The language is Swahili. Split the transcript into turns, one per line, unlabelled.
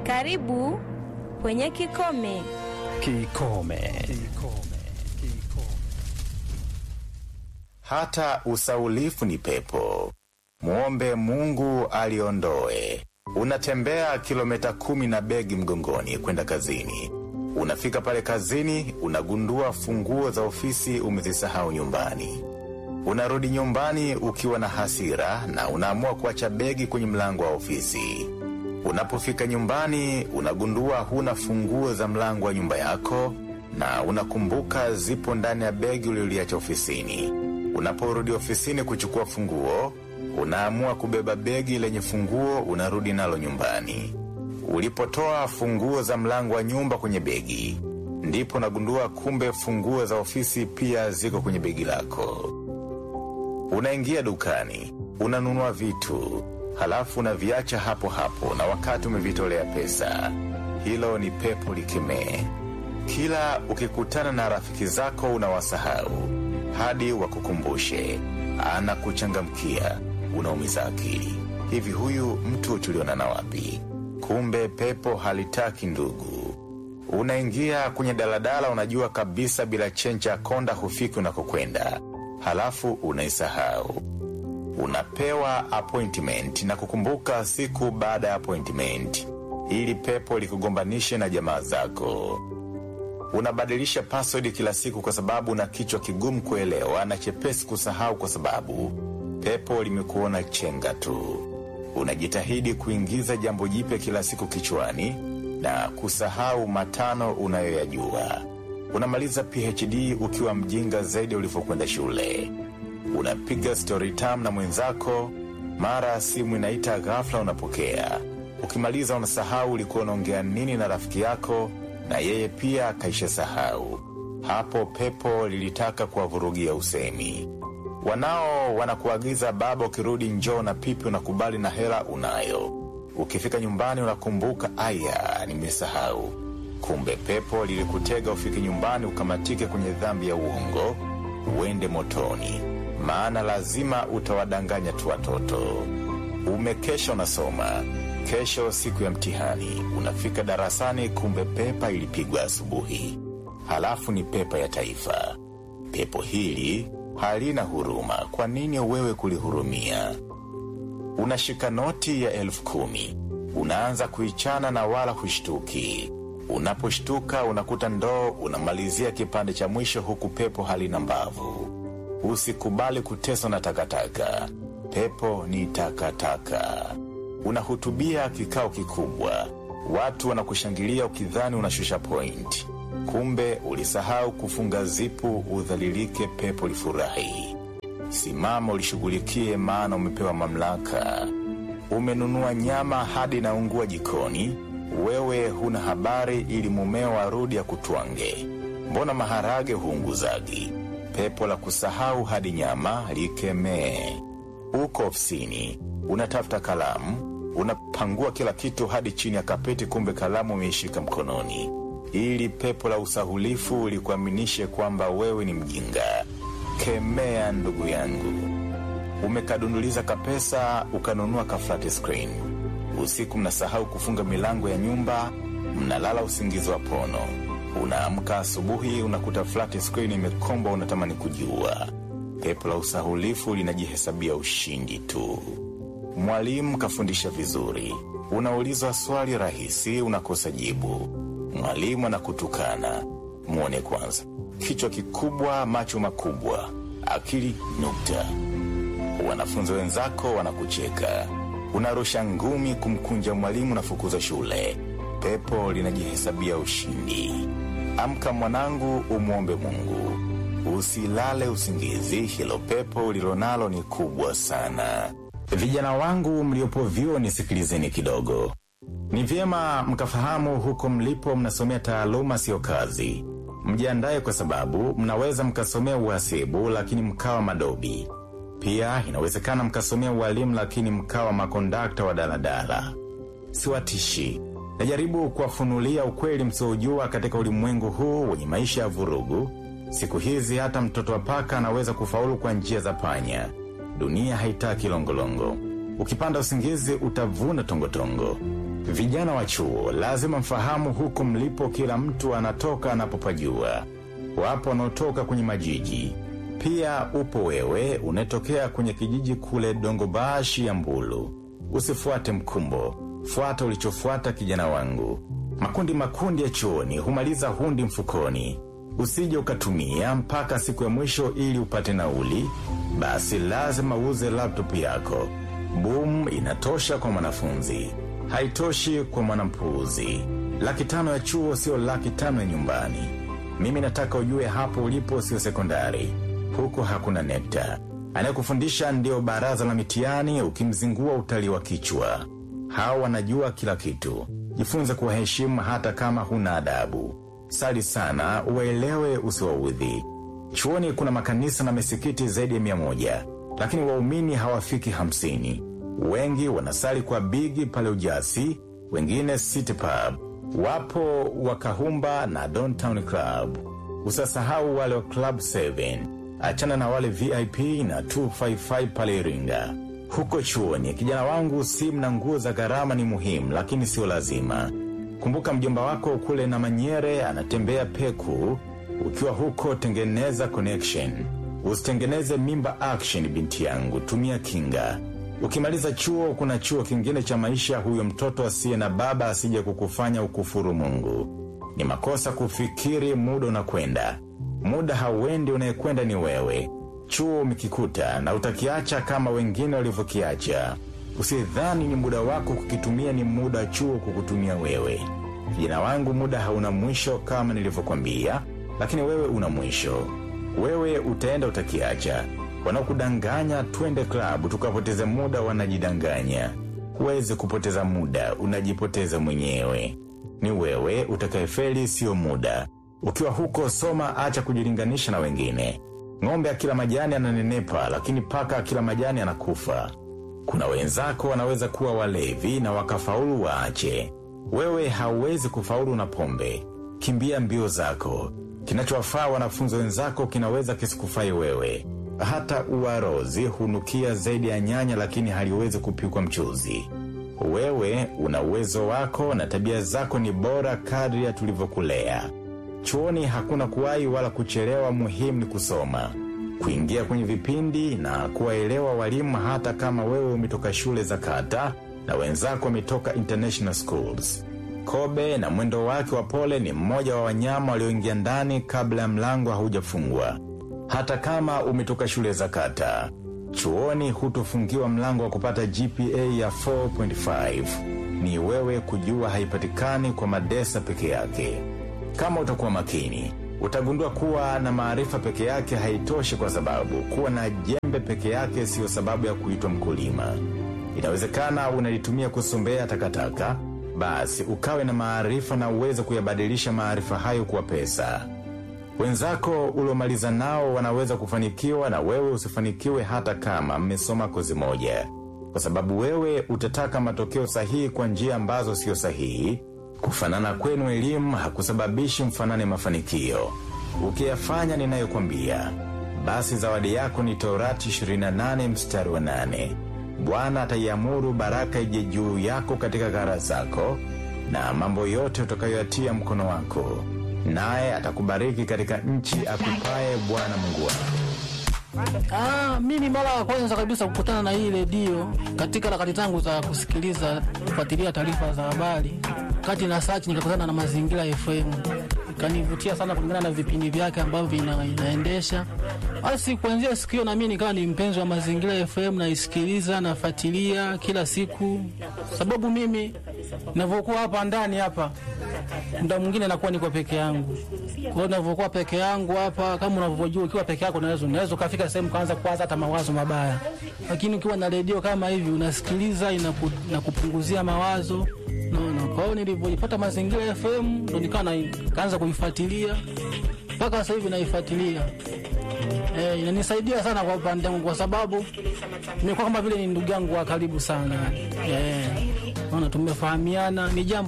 Karibu kwenye Kikome.
Kikome.
Hata usaulifu ni pepo, muombe Mungu aliondoe. Unatembea kilomita kumi na begi mgongoni kwenda kazini. Unafika pale kazini, unagundua funguo za ofisi umezisahau nyumbani. Unarudi nyumbani ukiwa na hasira na unaamua kuacha begi kwenye mlango wa ofisi. Unapofika nyumbani, unagundua huna funguo za mlango wa nyumba yako na unakumbuka zipo ndani ya begi ulioliacha ofisini. Unaporudi ofisini kuchukua funguo, unaamua kubeba begi lenye funguo unarudi nalo nyumbani. Ulipotoa funguo za mlango wa nyumba kwenye begi, ndipo unagundua kumbe funguo za ofisi pia ziko kwenye begi lako. Unaingia dukani, unanunua vitu, halafu unaviacha hapo hapo na wakati umevitolea pesa. Hilo ni pepo likemee. Kila ukikutana na rafiki zako unawasahau hadi wakukumbushe, anakuchangamkia, unaumiza akili. Hivi huyu mtu tulionana wapi? Kumbe pepo halitaki ndugu. Unaingia kwenye daladala, unajua kabisa bila chencha ya konda hufiki unakokwenda, halafu unaisahau. Unapewa appointment na kukumbuka siku baada ya appointment, ili pepo likugombanishe na jamaa zako. Unabadilisha password kila siku kwa sababu una kichwa kigumu kuelewa na chepesi kusahau kwa sababu pepo limekuona chenga tu. Unajitahidi kuingiza jambo jipya kila siku kichwani na kusahau matano unayoyajua. Unamaliza PhD ukiwa mjinga zaidi ulivyokwenda shule. Unapiga story time na mwenzako, mara simu inaita ghafla, unapokea. Ukimaliza unasahau ulikuwa unaongea nini na rafiki yako, na yeye pia kaisha sahau. Hapo pepo lilitaka kuwavurugia usemi. Wanao wanakuagiza baba, ukirudi njoo na pipi, unakubali na hela unayo. Ukifika nyumbani unakumbuka, aya, nimesahau. Kumbe pepo lilikutega ufike nyumbani ukamatike kwenye dhambi ya uongo, uende motoni, maana lazima utawadanganya tu watoto. Umekesha unasoma, kesho siku ya mtihani, unafika darasani, kumbe pepa ilipigwa asubuhi. Halafu ni pepa ya taifa. Pepo hili halina huruma. Kwa nini wewe kulihurumia? Unashika noti ya elfu kumi unaanza kuichana na wala hushtuki. Unaposhtuka unakuta ndoo unamalizia kipande cha mwisho, huku pepo halina mbavu. Usikubali kuteswa na takataka. Pepo ni takataka. Unahutubia kikao kikubwa, watu wanakushangilia ukidhani unashusha point, kumbe ulisahau kufunga zipu udhalilike, pepo lifurahi. Simama ulishughulikie, maana umepewa mamlaka. Umenunua nyama hadi naungua jikoni, wewe huna habari, ili mumeo arudi akutwange. Mbona maharage huunguzagi? Pepo la kusahau hadi nyama likemee. Uko ofisini unatafuta kalamu, unapangua kila kitu hadi chini ya kapeti, kumbe kalamu umeishika mkononi, ili pepo la usahulifu likuaminishe kwamba wewe ni mjinga. Kemea ndugu yangu. Umekadunduliza kapesa ukanunua ka flat screen. Usiku mnasahau kufunga milango ya nyumba, mnalala usingizi wa pono. Unaamka asubuhi unakuta flat screen imekomba, unatamani kujiua. Pepo la usahulifu linajihesabia ushindi tu. Mwalimu kafundisha vizuri, unaulizwa swali rahisi, unakosa jibu. Mwalimu anakutukana. Mwone kwanza, kichwa kikubwa, macho makubwa, akili nukta. Wanafunzi wenzako wanakucheka, unarusha ngumi kumkunja mwalimu, nafukuza shule. Pepo linajihesabia ushindi. Amka mwanangu, umwombe Mungu, usilale usingizi. Hilo pepo ulilonalo ni kubwa sana. Vijana wangu mliopo vyuo, nisikilizeni kidogo. Ni vyema mkafahamu huko mlipo mnasomea taaluma, siyo kazi. Mjiandaye kwa sababu mnaweza mkasomea uhasibu lakini mkawa madobi. Pia inawezekana mkasomea ualimu lakini mkawa makondakta wa daladala. Siwatishi, najaribu kuwafunulia ukweli msiojua katika ulimwengu huu wenye maisha ya vurugu. Siku hizi hata mtoto wa paka anaweza kufaulu kwa njia za panya. Dunia haitaki longolongo. Ukipanda usingizi utavuna tongotongo. Vijana wa chuo lazima mfahamu huko mlipo, kila mtu anatoka anapopajua. Wapo wanaotoka kwenye majiji, pia upo wewe unatokea kwenye kijiji kule Dongobashi ya Mbulu. Usifuate mkumbo, fuata ulichofuata, kijana wangu. Makundi makundi ya chuoni humaliza hundi mfukoni. Usije ukatumia mpaka siku ya mwisho ili upate nauli, basi lazima uuze laptop yako. Boom inatosha kwa mwanafunzi, haitoshi kwa mwanampuuzi. Laki tano ya chuo sio laki tano ya nyumbani. Mimi nataka ujue hapo ulipo sio sekondari, huko hakuna nekta. Anayekufundisha ndio baraza la mitihani, ukimzingua utaliwa kichwa. Hao wanajua kila kitu. Jifunze kuwaheshimu hata kama huna adabu. Sali sana, uwaelewe, usiwaudhi. Chuoni kuna makanisa na misikiti zaidi ya mia moja, lakini waumini hawafiki hamsini. Wengi wanasali kwa bigi pale Ujasi, wengine City Pub, wapo Wakahumba na Downtown Club. Usasahau wale wa Club 7, achana na wale VIP na 255 pale Iringa. Huko chuoni, kijana wangu, simu na nguo za gharama ni muhimu, lakini sio lazima. Kumbuka mjomba wako kule na Manyere anatembea peku. Ukiwa huko, tengeneza connection, usitengeneze mimba action. Binti yangu, tumia kinga. Ukimaliza chuo, kuna chuo kingine cha maisha. Huyo mtoto asiye na baba asije kukufanya ukufuru Mungu. Ni makosa kufikiri muda unakwenda. Muda hauendi, unayekwenda ni wewe. Chuo umekikuta na utakiacha kama wengine walivyokiacha. Usidhani ni muda wako kukitumia, ni muda chuo kukutumia wewe. Kijana wangu, muda hauna mwisho kama nilivyokwambia, lakini wewe una mwisho. Wewe utaenda utakiacha. Wanaokudanganya twende klabu tukapoteze muda, wanajidanganya. Huwezi kupoteza muda, unajipoteza mwenyewe. Ni wewe utakayefeli, sio muda. Ukiwa huko soma, acha kujilinganisha na wengine. Ng'ombe akila majani ananenepa, lakini paka akila majani anakufa. Kuna wenzako wanaweza kuwa walevi na wakafaulu, waache. Wewe hauwezi kufaulu na pombe. Kimbia mbio zako. Kinachowafaa wanafunzi wenzako kinaweza kisikufai wewe. Hata uwarozi hunukia zaidi ya nyanya, lakini haliwezi kupikwa mchuzi. Wewe una uwezo wako na tabia zako ni bora kadri ya tulivyokulea. Chuoni hakuna kuwahi wala kuchelewa, muhimu ni kusoma, kuingia kwenye vipindi na kuwaelewa walimu, hata kama wewe umetoka shule za kata na wenzako wametoka international schools. Kobe na mwendo wake wa pole ni mmoja wa wanyama walioingia ndani kabla ya mlango haujafungwa. Hata kama umetoka shule za kata, chuoni hutofungiwa mlango wa kupata GPA ya 4.5. Ni wewe kujua haipatikani kwa madesa peke yake. Kama utakuwa makini, utagundua kuwa na maarifa peke yake haitoshi, kwa sababu kuwa na jembe peke yake siyo sababu ya kuitwa mkulima. Inawezekana unalitumia kusombea takataka, basi ukawe na maarifa na uweze kuyabadilisha maarifa hayo kuwa pesa. Wenzako uliomaliza nao wanaweza kufanikiwa na wewe usifanikiwe, hata kama mmesoma kozi moja, kwa sababu wewe utataka matokeo sahihi kwa njia ambazo sio sahihi. Kufanana kwenu elimu hakusababishi mfanane mafanikio. Ukiyafanya ninayokwambia, basi zawadi yako ni Torati 28 mstari wa 8. Bwana ataiamuru baraka ije juu yako katika gara zako na mambo yote utakayoyatia mkono wako, naye atakubariki katika nchi akupaye Bwana Mungu wako.
Ah, mimi mara ya kwanza kabisa kukutana na hii redio katika harakati zangu za kusikiliza kufuatilia taarifa za habari, kati na search nikakutana na Mazingira FM, ikanivutia sana kulingana na vipindi vyake ambavyo vina, inaendesha. Basi kuanzia siku hiyo na mimi nikawa ni mpenzi wa Mazingira FM, naisikiliza nafuatilia kila siku, sababu mimi ninavyokuwa hapa ndani hapa muda mwingine nakuwa niko peke yangu. Kwa hiyo ninavyokuwa peke yangu hapa, kama unavyojua, ukiwa peke yako unaweza unaweza ukafika sehemu kaanza kuwaza hata mawazo mabaya, lakini ukiwa na redio kama hivi unasikiliza, inaku, inakupunguzia mawazo naona. Kwa hiyo nilivyoipata Mazingira FM ndo nikawa na- kaanza kuifuatilia mpaka sasa hivi naifuatilia. Eh, inanisaidia sana kwa upande wangu kwa sababu nimekuwa kama vile ni ndugu yangu wa karibu sana. Eh, naona tumefahamiana, ni jambo